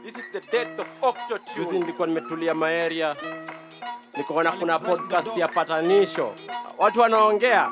This is the death of Octo Juzi Tune. nilikuwa nimetulia maeria, nikaona kuna podcast ya patanisho, watu wanaongea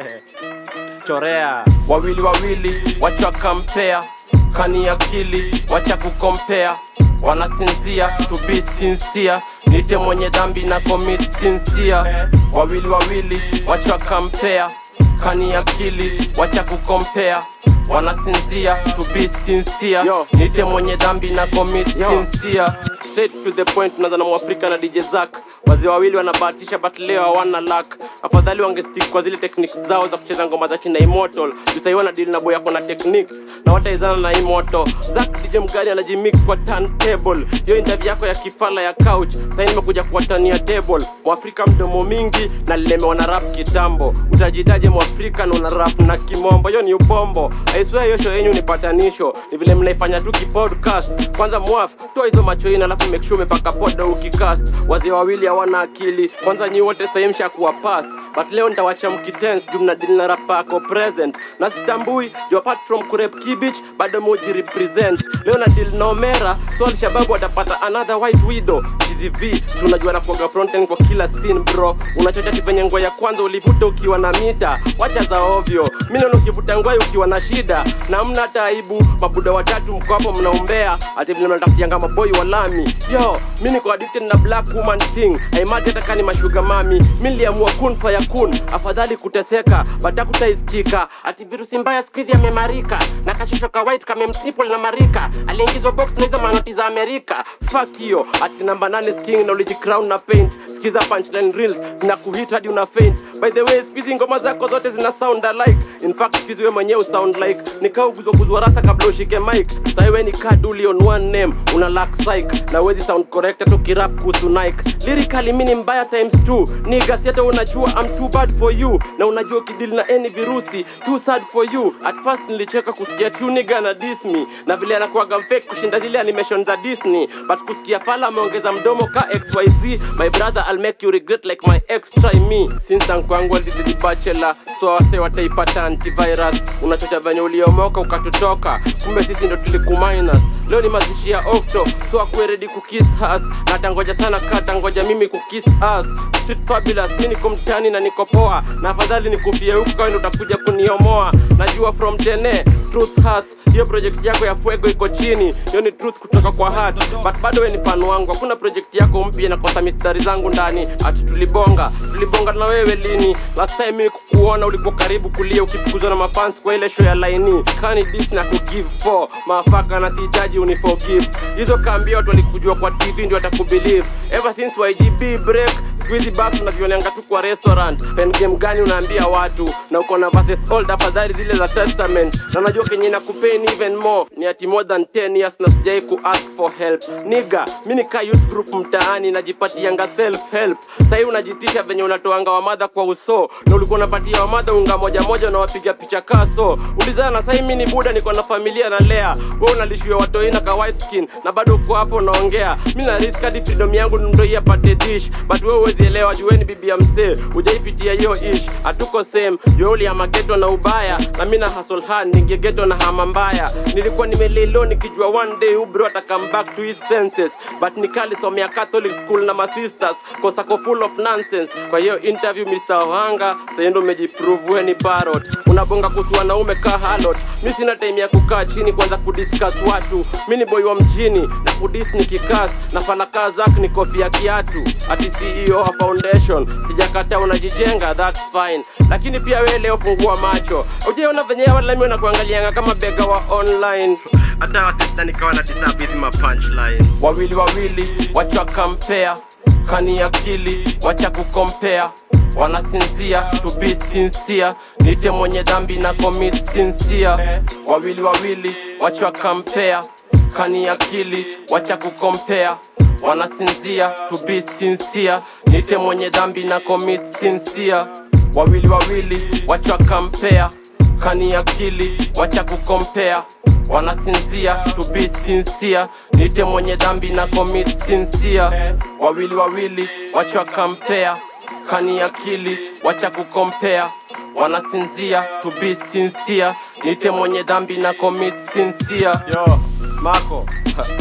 chorea wawili wawili, wacha kampea kani akili, wacha kukompea wanasinzia to be sincere, nite mwenye dhambi na commit sincere. Wawili wawili, wacha kampea kani akili, wacha kukompea wanasinzia to be sincere, Yo. nite mwenye dhambi na commit Yo. sincere. Straight to the point, tunaanza na Mwafrika na DJ Zack. Wazee wawili wanabahatisha but leo hawana luck. Afadhali wangestick kwa zile techniques zao za kucheza ngoma za kina Immortal. Juu sahii wana deal na boy yako na techniques na wataizana na Immortal. Zack DJ mgani anajimix kwa turntable. Hiyo interview yako ya kifala ya couch. Sasa nimekuja kuwatania table. Mwafrika mdomo mingi na lilemewa na rap kitambo. Utajitaje Mwafrika na una rap na kimombo? Hiyo ni ubombo. I swear hiyo show yenyu ni patanisho. Ni vile mnaifanya tu kipodcast. Kwanza mwaf, toa hizo macho ina alafu make sure umepaka poda ukicast. Wazee wawili hawana akili. Kwanza nyi wote sasa mshakuwa past. But leo nitawacha mkitense juu mnadili na rap yako present. Na sitambui you apart from kurep kibich bado moji represent. Leo na deal na Omera, so Alshabab watapata another white widow. GTV, si unajua na kuoga frontend kwa kila scene bro. Unachocha tipenye ngwa ya kwanza ulivuta ukiwa na mita. Wacha za ovyo. Mimi naona ukivuta ngwai ukiwa na shida. Na mna hata aibu, mabuda watatu mko hapo mnaombea. Ati vile mnatafutianga maboi wa lami. Yo, mimi niko addicted na black woman thing. Haimaji hata kani mashuga mami. Mimi niliamua kun fa yakun. Afadhali kuteseka, bata kutaisikika. Ati virusi mbaya siku hizi yamemarika. Na kashusho ka white kame mtriple na marika. Aliingizwa box na hizo manoti za Amerika. Fuck hiyo. Ati namba nane king na uliji crown na paint. Sikiza punchline reels zinakuhit hadi una faint. By the way, siku hizi ngoma zako zote zina sound alike. In fact, siku hizi wewe mwenyewe sound like nikaa uguzwa rasa kabla ushike mic. Sasa wewe ni kaduli on one name, una lack psych na wezi sound correct hata ukirap kuhusu Nike. Lyrically mimi ni mbaya times two. Nigga si hata unajua I'm too bad for you na unajua ukidili na any virusi too sad for you. At first nilicheka kusikia tu nigga na diss me na vile anakuwaga fake kushinda zile animation za Disney but kusikia fala ameongeza mdomo ka XYZ my brother I'll make you regret like my ex try me since ankwangu alididi bachelor so wase wataipata antivirus unachocha venye uliomoka ukatutoka kumbe sisi ndo tulikuminus leo ni mazishi ya Octo so akuwe ready kukiss us na tangoja sana kata ngoja mimi kukiss us Street fabulous mimi niko mtani na niko poa na afadhali nikufie huku kawa ndo utakuja kuniomoa najua from tene truth hurts hiyo project yako ya fuego iko chini hiyo ni truth kutoka kwa heart but bado we ni fan wangu hakuna project yako mpya inakosa mistari zangu ndani ati tulibonga tulibonga na wewe lini last time mimi kukuona ulikuwa karibu kulia ukifukuzwa na mafans kwa ile show ya laini kani dis na kugive for mafaka na sihitaji uniforgive hizo kaambia watu walikujua kwa tv ndio watakubelieve ever since ygb break siku hizi basi unavionanga tu kwa restaurant pen game gani unaambia watu na uko na verses old afadhali zile za testament na najua kenye nakupeni even more ni ati more than 10 years na sijai ku ask for help niga mi nikaa youth group mtaani najipatianga self help sahii unajitisha venye unatoanga wamadha kwa uso na ulikuwa unapatia wamadha unga moja moja unawapiga picha kaso ulizana sahii mi ni buda niko na familia na lea we unalishiwa watoi na ka white skin na bado uko hapo unaongea mi na risk hadi freedom yangu ndoi apate dish but we huwezi elewa jueni bibi ya msee ujaipitia hiyo ish hatuko same juuli ya mageto na ubaya na mi na hustle hard ningegeto na hama mbaya nilikuwa nimelelo nikijua one day ubro ata come back to his senses but nikalisomea catholic school na masisters kosako full of nonsense kwa hiyo interview mr ohanga sayendo umejiprove we ni parrot unabonga kuhusu wanaume ka halot mi sina time ya kukaa chini kwanza kudiscuss watu mi ni boy wa mjini na kudis ni kikas na falaka zak ni kofia kiatu ati ceo wa foundation sijakataa unajijenga that's fine lakini pia we leo fungua macho ujeona venye walami wanakuangalianga kama bega wa online hata wasista nikawa na disabizi ma punchline wawili wawili wacha kampea kani akili wacha kukompea wanasinzia to be sincere nite mwenye dhambi na commit sincere wawili wawili wacha kampea kani akili wacha kukompea wanasinzia to be sincere nite mwenye dhambi na commit sincere wawili wawili wacha kampea kani akili wacha kukompea wanasinzia to be sincere nite mwenye dhambi na commit sincere wawili wawili wacha kampea kani akili wacha kukompea wanasinzia to be sincere nite mwenye dhambi na commit sincere yo mako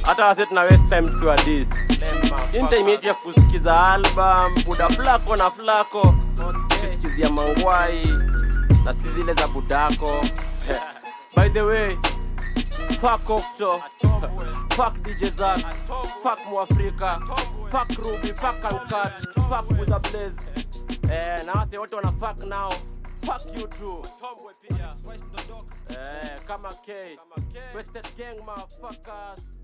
hata wase tuna waste time tukiwa dis Hii ni time yetu ya kusikiza album buda flako na flako tukisikizia mangwai na si zile za budako by the way fuck Okto, fuck DJ Zack, fuck Mwafrika, fuck Ruby, fuck Uncut, fuck with a blaze. Eh, na wase wote wana fuck now. Fuck you too. Eh, kama K. Wasted gang motherfuckers.